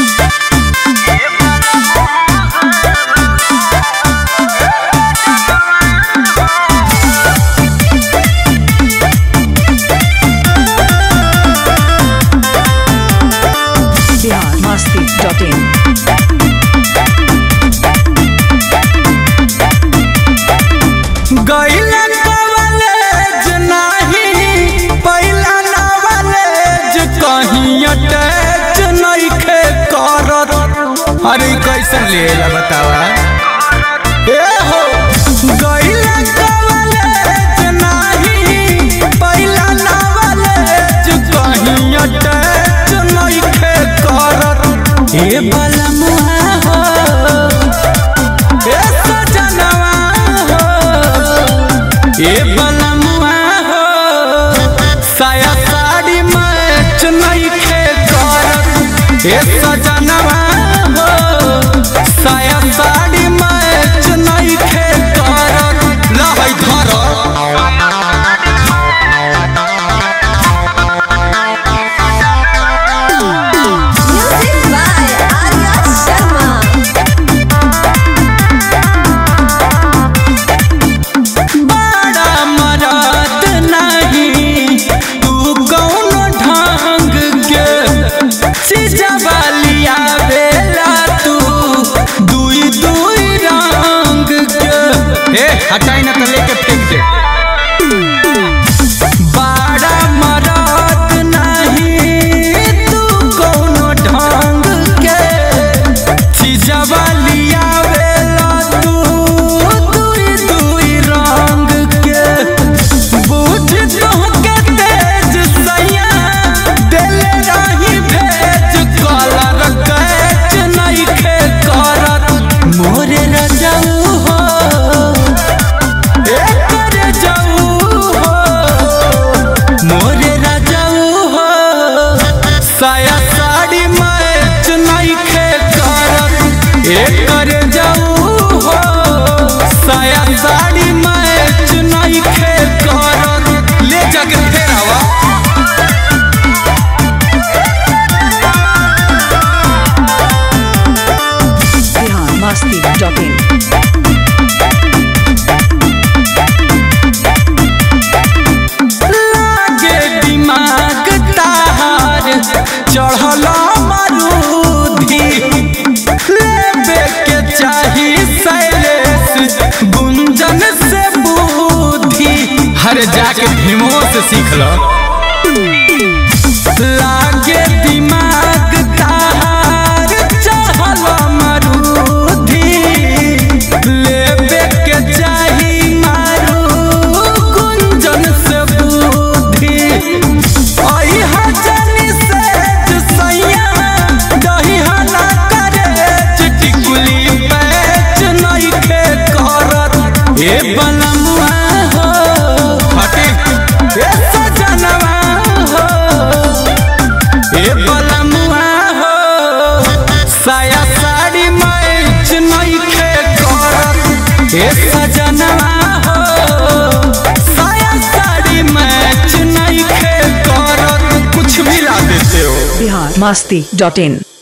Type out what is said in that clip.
Bihar Masti dot in गईला college नाही पहिला नॉलेज कहीं अटैच नइखे करत अरे ई कैसन लेला बतावा ए हो गईला कॉलेज नाही पहिला नॉलेज कहीं अटैच नइखे करत ए बलमुआ हो ए सजनवा हो ए बलमुआ हो साया साड़ी मैच नइखे करत ए सजनवा हो साया साड़ी मैच नइखे करत लहै धर Music by Arya Sharma. बड़ा मरद नहीं तू कौन ढंग के चीजवा लिया बेला तू दुई दुई रंग के ए हटाई ना तो लेके फेंक दे बड़ा मरद नहीं तू कौन ढंग के चीजवा लिया बेला तू दुई दुई रंग के बुझ तोहके तेज सैया दिल रही भेज कलर कैच नइखे करत मोरे रजऊ हो एकर जाऊ हो मोरे रजऊ हो साया साड़ी मैच नइखे करत एकर जाऊ हो साया साड़ी मैच नइखे करत ले जाके फेर आवा बिहार मस्ती डॉट इन लागे दिमाग ताहार चढ़ल मरूधी लेबे के चाही शैलेश गुंजन से बुद्धि हर जाके भीमो से सीख लो लागे दिमाग ताहार चढ़ल मरूधी लेबे के चाही मारू गुंजन से बुद्धि आई हजनी से सैया दही हला करे टिकुली पैच नइखे करत ए बनमुआ हो हटे ए सजनवा हो ए बलमुआ हो साया साड़ी मैच नइखे करत ए सजनवा हो साया साड़ी मैच नइखे करत कुछ भी ला देते हो बिहार मस्ती डॉट इन